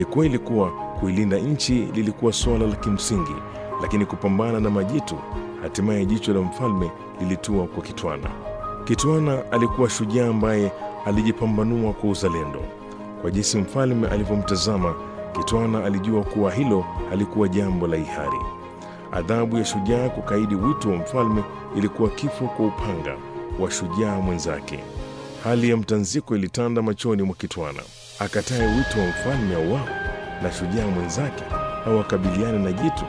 Ni kweli kuwa kuilinda nchi lilikuwa suala la kimsingi, lakini kupambana na majitu, hatimaye jicho la mfalme lilitua kwa Kitwana. Kitwana alikuwa shujaa ambaye alijipambanua kwa uzalendo. Kwa jinsi mfalme alivyomtazama, Kitwana alijua kuwa hilo halikuwa jambo la hiari. Adhabu ya shujaa kukaidi wito wa mfalme ilikuwa kifo kwa upanga wa shujaa mwenzake. Hali ya mtanziko ilitanda machoni mwa Kitwana. Akatae wito wa mfalme auawe na shujaa mwenzake, au akabiliane na jitu,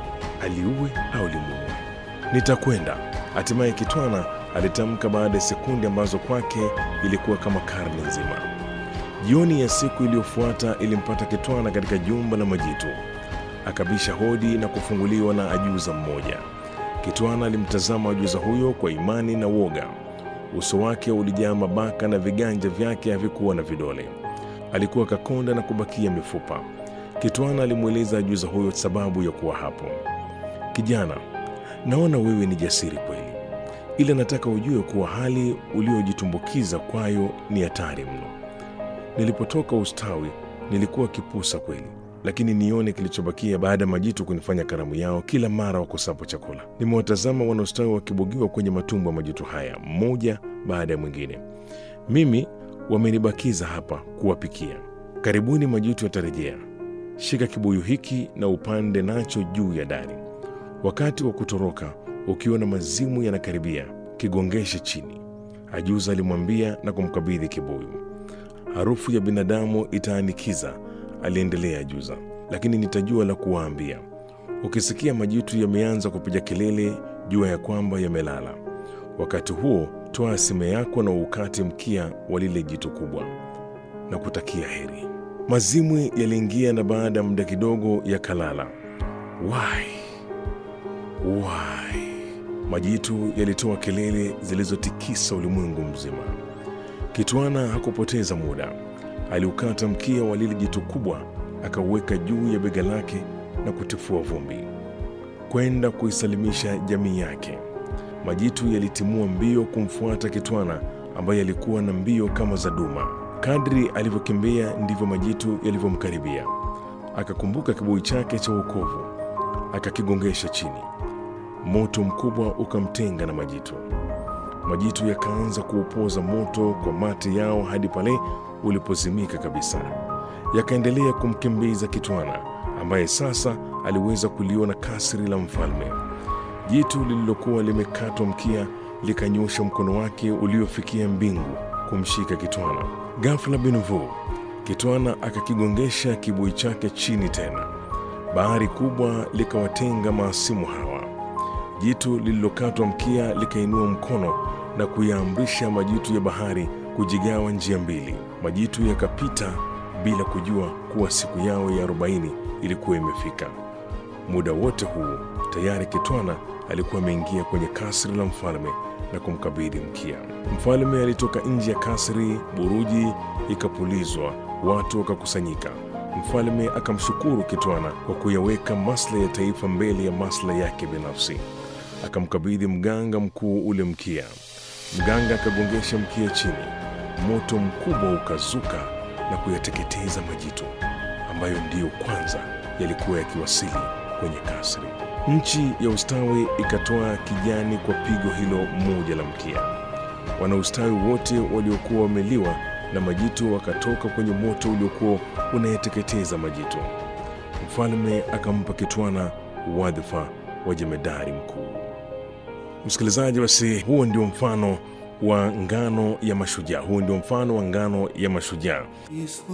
aliue au limuue. Nitakwenda, hatimaye Kitwana alitamka baada ya sekunde ambazo kwake ilikuwa kama karne nzima. Jioni ya siku iliyofuata ilimpata Kitwana katika jumba la majitu. Akabisha hodi na kufunguliwa na ajuza mmoja. Kitwana alimtazama ajuza huyo kwa imani na woga. Uso wake ulijaa mabaka na viganja vyake havikuwa na vidole. Alikuwa kakonda na kubakia mifupa. Kitwana alimweleza ajuza huyo sababu ya kuwa hapo. Kijana, naona wewe ni jasiri kweli, ila nataka ujue kuwa hali uliojitumbukiza kwayo ni hatari mno. Nilipotoka ustawi nilikuwa kipusa kweli, lakini nione kilichobakia baada ya majitu kunifanya karamu yao kila mara wakosapo chakula. Nimewatazama wanaostawi wakibogiwa kwenye matumbo ya majitu haya, mmoja baada ya mwingine. Mimi wamenibakiza hapa kuwapikia. Karibuni majitu yatarejea. Shika kibuyu hiki na upande nacho juu ya dari. Wakati wa kutoroka, ukiona mazimu yanakaribia, kigongeshe chini, ajuza alimwambia na kumkabidhi kibuyu. Harufu ya binadamu itaanikiza, aliendelea ajuza, lakini nitajua la kuwaambia. Ukisikia majitu yameanza kupiga kelele, jua ya kwamba yamelala. Wakati huo toa sime yako na ukate mkia wa lile jitu kubwa na kutakia heri. Mazimwi yaliingia na baada ya muda kidogo yakalala. Wai wai, majitu yalitoa kelele zilizotikisa ulimwengu mzima. Kitwana hakupoteza muda, aliukata mkia wa lile jitu kubwa, akauweka juu ya bega lake na kutifua vumbi kwenda kuisalimisha jamii yake. Majitu yalitimua mbio kumfuata Kitwana ambaye alikuwa na mbio kama za duma. Kadri alivyokimbia ndivyo majitu yalivyomkaribia. Akakumbuka kibuyu chake cha wokovu, akakigongesha chini. Moto mkubwa ukamtenga na majitu. Majitu yakaanza kuupoza moto kwa mate yao hadi pale ulipozimika kabisa. Yakaendelea kumkimbiza Kitwana ambaye sasa aliweza kuliona kasri la mfalme. Jitu lililokuwa limekatwa mkia likanyosha mkono wake uliofikia mbingu kumshika Kitwana. Ghafla binvu, Kitwana akakigongesha kibuyu chake chini tena. Bahari kubwa likawatenga maasimu hawa. Jitu lililokatwa mkia likainua mkono na kuyaamrisha majitu ya bahari kujigawa njia mbili. Majitu yakapita bila kujua kuwa siku yao ya arobaini ilikuwa imefika. Muda wote huu tayari Kitwana alikuwa ameingia kwenye kasri la mfalme na kumkabidhi mkia. Mfalme alitoka nje ya kasri, buruji ikapulizwa, watu wakakusanyika. Mfalme akamshukuru Kitwana kwa kuyaweka maslahi ya taifa mbele ya maslahi yake binafsi. Akamkabidhi mganga mkuu ule mkia. Mganga akagongesha mkia chini, moto mkubwa ukazuka na kuyateketeza majitu ambayo ndiyo kwanza yalikuwa yakiwasili kwenye kasri. Nchi ya ustawi ikatoa kijani kwa pigo hilo moja la mkia. Wanaustawi wote waliokuwa wameliwa na majitu wakatoka kwenye moto uliokuwa unayeteketeza majitu. Mfalme akampa Kitwana wadhifa wa jemedari mkuu. Msikilizaji, basi huo ndio mfano wa ngano ya mashujaa. Huo ndio mfano wa ngano ya mashujaa.